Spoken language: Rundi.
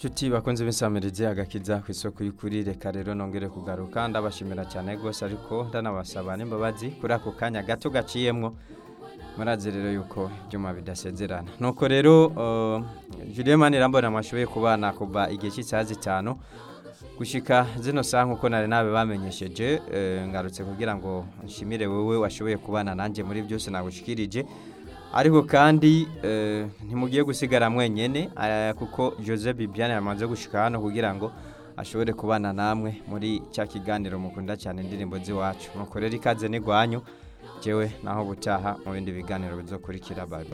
Nshuti bakunze b'insamirizi agakiza ku isoko y'ukuri reka rero nongere kugaruka ndabashimira cyane rwose ariko ndanabasaba n'imbabazi kuri ako kanya gato gaciyemwo murazi rero yuko ibyuma bidasezerana nuko rero uh, Julien Manirambona mwashoboye kubana kuva igihe cy'isaha zitanu gushika zino saha nkuko nari nabe bamenyesheje eh, ngarutse kugira ngo nshimire wewe washoboye kubana nanjye muri byose nagushikirije ariko kandi eh, ntimugiye gusigara mwenyene eh, kuko Jose Bibiane yamaze gushika hano kugira ngo ashobore kubana namwe muri cya kiganiro mukunda cyane indirimbo z'iwacu nuko rero ikaze n'igwanyu jewe naho butaha mu bindi biganiro bizokurikira bye bye